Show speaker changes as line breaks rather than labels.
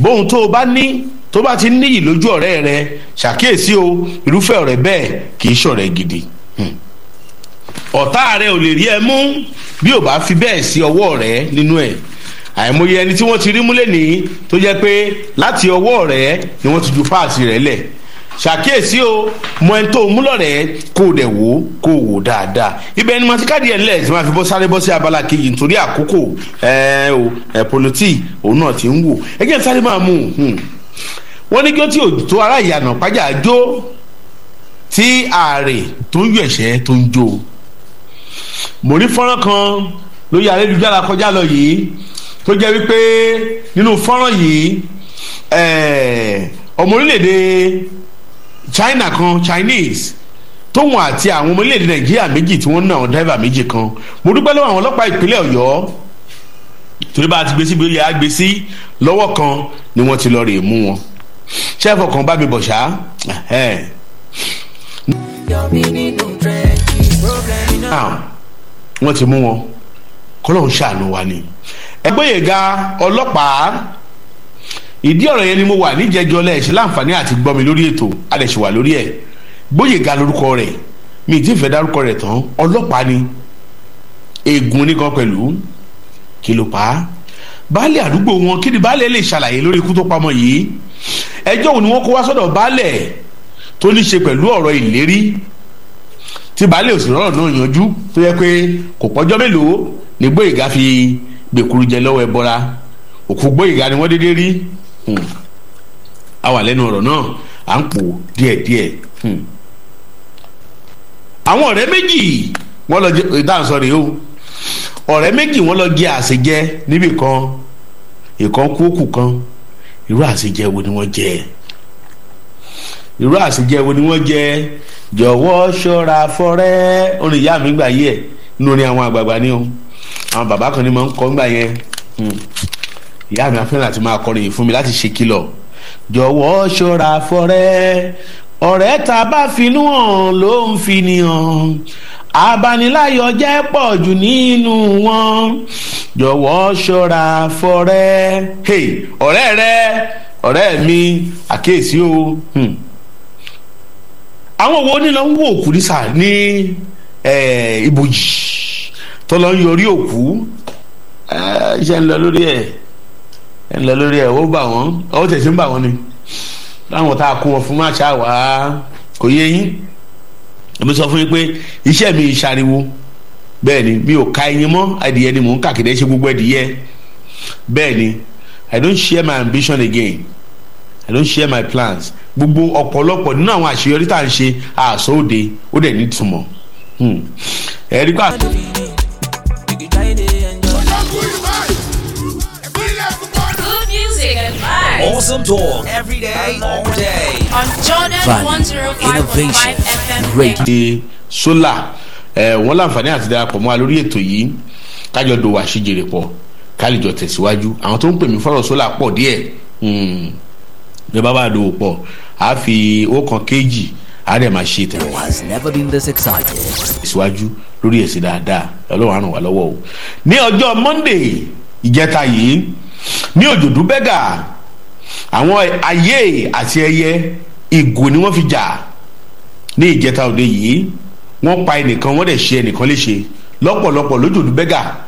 bóun tó o bá ní tó bá ti níyì lójú ọ̀rẹ́ rẹ ṣàkíyèsí o irúfẹ́ ọ̀rẹ́ bẹ́ẹ̀ kì í ṣọ̀rẹ́ gidi ọ̀tá rẹ ò lè rí ẹ mú bí ò bá fi bẹ́ẹ̀ sí ọwọ́ rẹ nínú ẹ̀ àìmọye ẹni tí wọ́n ti rí múlẹ̀ ní tó jẹ́ pé láti ọwọ́ rẹ ni wọ́n ti ju páàsì rẹ lẹ̀ ṣàkíyèsí o mọ ẹni tó mú lọ́rẹ̀ kó o dẹ̀ wò ó kó o wò dáadáa ibẹ̀ ni màtí káàdì ẹ̀ ńlẹ̀ tí wọ́n fi bọ́ sáré bọ́ sí abala kejì nítorí àkókò ẹ̀ o ẹ̀ politi òun náà ti ń wò ẹ jẹ́ sáré máa mú un wọ́n ní kí ó tí ò tó ara ìyànà pàjá jó tí ààrẹ tó ń yọ ẹ̀ṣẹ́ tó ń jó mo rí fọ́nrán kan lórí ayélujára kọjá lọ yìí tó jẹ́ wípé nínú fọ́nrán yìí ọmọ orílẹ̀-èdè China kan Chinese tóun àti àwọn ọmọ orílẹ̀-èdè Nàìjíríà méjì tí wọ́n ná àwọn dẹ́rẹ́bà méjì kan mo dúpẹ́ lọ́wọ́ àwọn ọlọ́pàá ìpínlẹ̀ Ọ̀yọ́ torí bá a ti gbé síbi oyè àgbè sí lọ́wọ́ kan ni wọ́n ti lọ rè mú wọn ṣẹ́fọ̀ kan bá mi bọ̀ ṣá. wọ́n ti mú wọn kọ́lọ́hún ṣàánú wa ni. ẹgbẹ́yẹ̀ga ọlọ́pàá ìdí ọ̀rọ̀ yẹn ni mo wà níjẹjọ lẹ́ẹ̀ṣẹ̀ láǹfààní àti gbọ́ mi lórí ètò adẹ̀ṣẹ̀ wà lórí ẹ̀ gbóyèga lórúkọ rẹ̀ mi ì tí ì fẹ́ dárúkọ rẹ̀ tán ọlọ́pàá ni ègún oníkan pẹ̀lú kí ló pa á baálé àdúgbò wọn kí ni baálé lè ṣàlàyé lórí ikú tó pamọ́ yìí ẹjọ́ òun ni wọ́n kó wá sọ́dọ̀ baálẹ̀ tó ní ṣe pẹ̀lú ọ̀rọ̀ ìlérí tí baálé òsì rọrọ̀ náà yanjú tó yẹ pé kò pọ́jọ́ mélòó ní Gbóyèga fi gbèkúrú jẹ lọ́wọ́ ẹ bọ́ra òkú Gbóyèga ni wọ́n dédé rí a wà lẹ́nu ọ̀rọ̀ náà à ń pò díẹ̀díẹ̀ àwọn ọ̀rẹ́ méjì wọ́n lọ jẹ ìdáhùn sọ rèé o ọ̀rẹ́ méjì wọ́n lọ jẹ àṣejẹ níbì kan ìkan kú òkú kan irú àṣejẹ wo ni wọ́n jẹ irú àṣejẹ wo ni wọ́n jẹ jọ̀wọ́ ṣọ́ra fọ́rẹ́ orin ìyá mi gbà yí ẹ̀ nínú orin àwọn àgbààgbà ni o àwọn bàbá kan ní máa ń kọ́ ńgbà yẹn ìyá mi afẹ́ràn àti máa kọrin yìí fún mi láti ṣe kìlọ̀ jọ̀wọ́ ṣọ́ra fọ́rẹ́ ọ̀rẹ́ tá a bá finú hàn ló ń fi ni hàn abaniláyọ̀ jẹ́ pọ̀ jù nínú wọn jọ̀wọ́ ṣọ́ra fọ́rẹ́ hey ọ̀rẹ́ rẹ ọ̀rẹ́ mi àkíyèsí o àwọn wo ni lọ ń wo òkú nísà ní ibojì tó lọ ń yọrí òkú iṣẹ́ ń lọ lórí ẹ̀ ń lọ lórí ẹ̀ ó bà wọ́n ó tẹ̀sí ń bà wọ́n ni láwọn tá a kó wọn fún máa ṣáà wá kò yé yín èmi sọ fún yín pé iṣẹ́ mi ìṣàriwo bẹ́ẹ̀ ni mi ò ka ẹyin mọ́ adìyẹ ni mò ń kàkiri ṣe gbogbo ẹdìyẹ bẹ́ẹ̀ ni I don't share my ambition again I don't share my plans gbogbo ọ̀pọ̀lọpọ̀ nínú àwọn àṣeyọrí tá à ń ṣe àṣọ òde ó dẹ̀ ní ìtumọ̀ ẹ̀rí pa.
Good music and vibes
Awesome talk every day, all day.
on Jordan
Value,
105.5
innovation,
FM.
radio.
ṣe sólà ẹ wọn láǹfààní àti darapọ̀ mọ́ wa lórí ètò yìí kájọ do àṣejèrè pọ̀ kálíjọ tẹ̀síwájú àwọn tó ń pè mí fọ́rọ̀ sólà pọ̀ díẹ̀ bí bá bá dòwò pọ̀ á fi owó kan kéjì á dẹ̀ máa ṣe tẹ̀wọ̀
Has never been this excited.
tẹ̀síwájú lórí ẹ̀sìn dáadáa ọlọ́run á ràn wá lọ́wọ́ o ní ọjọ́ monday ìjẹta yìí ní òjòdú bẹ́gà àwọn ayé àti ẹyẹ ìgò ni wọ́n fi jà ní ìjẹta òde yìí wọ́n pa ẹnìkan wọ́n dẹ̀ ṣe ẹnìkan léṣe lọ́pọ̀lọpọ̀ lójòdú bẹ́gà